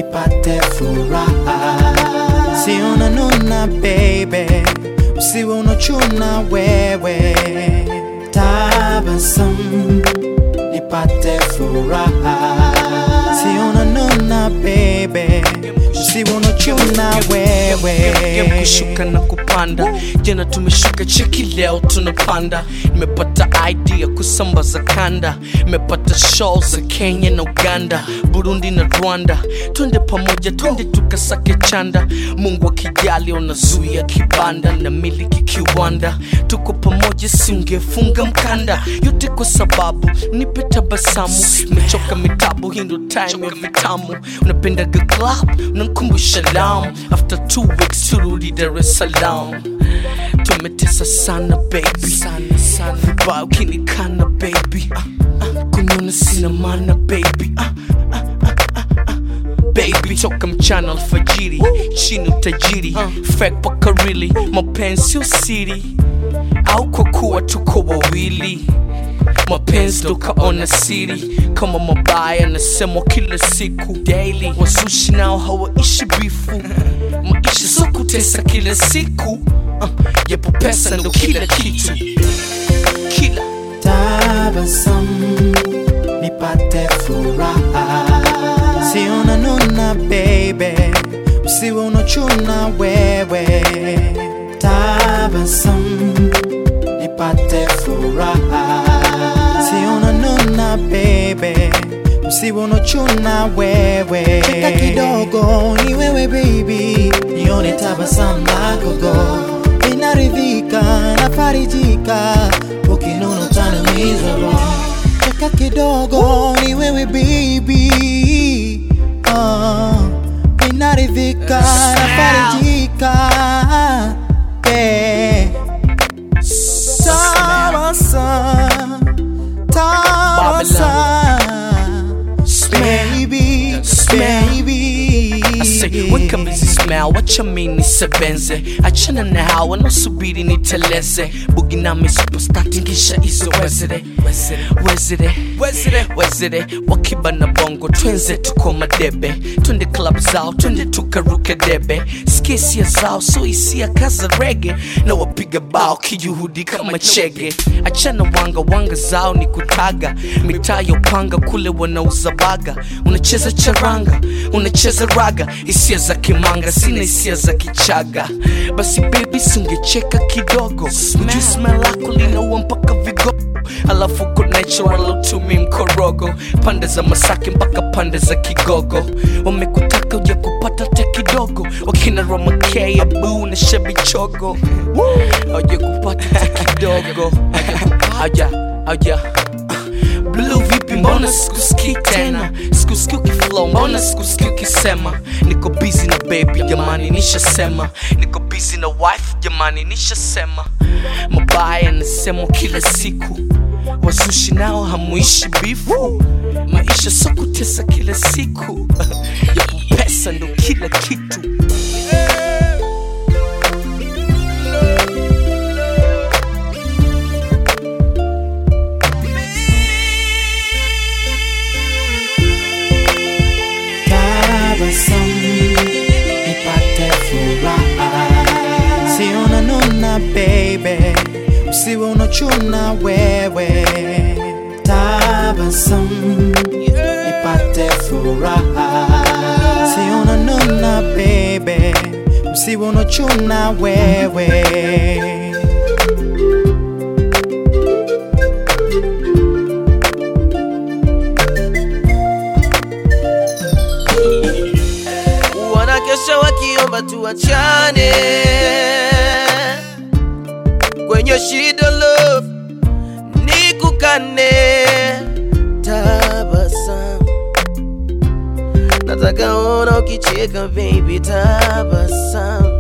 nipate furaha. Si unanuna baby, usiwe unachuna wewe. Tabasamu nipate furaha. Si unanuna baby, usiwe unachuna wewe. Game kushuka na kupanda jana tumeshuka cheki leo tunapanda nimepata idea kusambaza kanda nimepata show za kenya na uganda burundi na rwanda twende pamoja twende tukasake chanda mungu akijali unazuia kibanda na miliki kiwanda tuko pamoja siungefunga mkanda yote kwa sababu nipe tabasamu nimechoka mitabu hii ndo time ya vitamu unapendaga club unankumbusha lam after two weeks turudi dar es salaam tumetesa sana baby sana sana vibaya ukinikana baby ah, ah, kuniona sina maana baby ah, ah, ah, ah, ah. baby toka mchana alfajiri chini utajiri fake paka really mapenzi usiri au kwa kuwa tuko wawili mapenzi tukaona siri kama mabaya nasemwa kila siku daily wasushi nao hawaishi bifu maisha so kutesa kila siku uh, yapo pesa ndo kila kitu kila tabasamu nipate furaha. Si unanuna baby, usiwe unachuna wewe. Tabasamu nipate furaha. Si unanuna baby, usiwe unachuna wewe. Cheka kidogo ni wewe baby, nione tabasamu lako go inaridhika nafarijika ukinuna utaniumiza roho cheka kidogo ni wewe baby uh, inaridhika nafarijika yeah. Tabasamu, tabasamu, baby, baby. I say, weka mizi smell, wacha mini sebenze achana na hawa nasubiri niteleze bugi nami superstar tingisha hizo wezere wezere wezere wezere wakiba na bongo twenze tuko madebe twende club zao twende tukaruke debe skisia zao so hisia kaza rege na wapiga bao kijuhudi kama chege achana wanga wanga zao ni kutaga mitaa ya upanga kule wanauza baga unacheza charanga unacheza raga hisia za kimanga sina hisia za kichaga basi bebi sungecheka kidogo ujui smell lako linaua mpaka vigogo alafu uko natural utumi mkorogo pande za masake mpaka pande za kigogo wamekutaka uja kupata te kidogo wakina romakei abu na shebichogo auja kupata te kidogo auja auja blue vipi mbona sikusikii tena sikusikii ukiflow mbona sikusikii ukisema niko busy na baby jamani nishasema niko busy na wife jamani nishasema mabaya nasemwa kila siku wazushi nao hamuishi bifu maisha so kutesa kila siku yapo pesa ndo kila kitu tabasamu nipate furaha. Si unanuna baby, usiwe unachuna wewe. Tabasamu nipate furaha. Si unanuna baby, usiwe unachuna wewe. wanakesha wakiomba tuachane kwenye shida love nikukane tabasamu nataka ona ukicheka baby tabasamu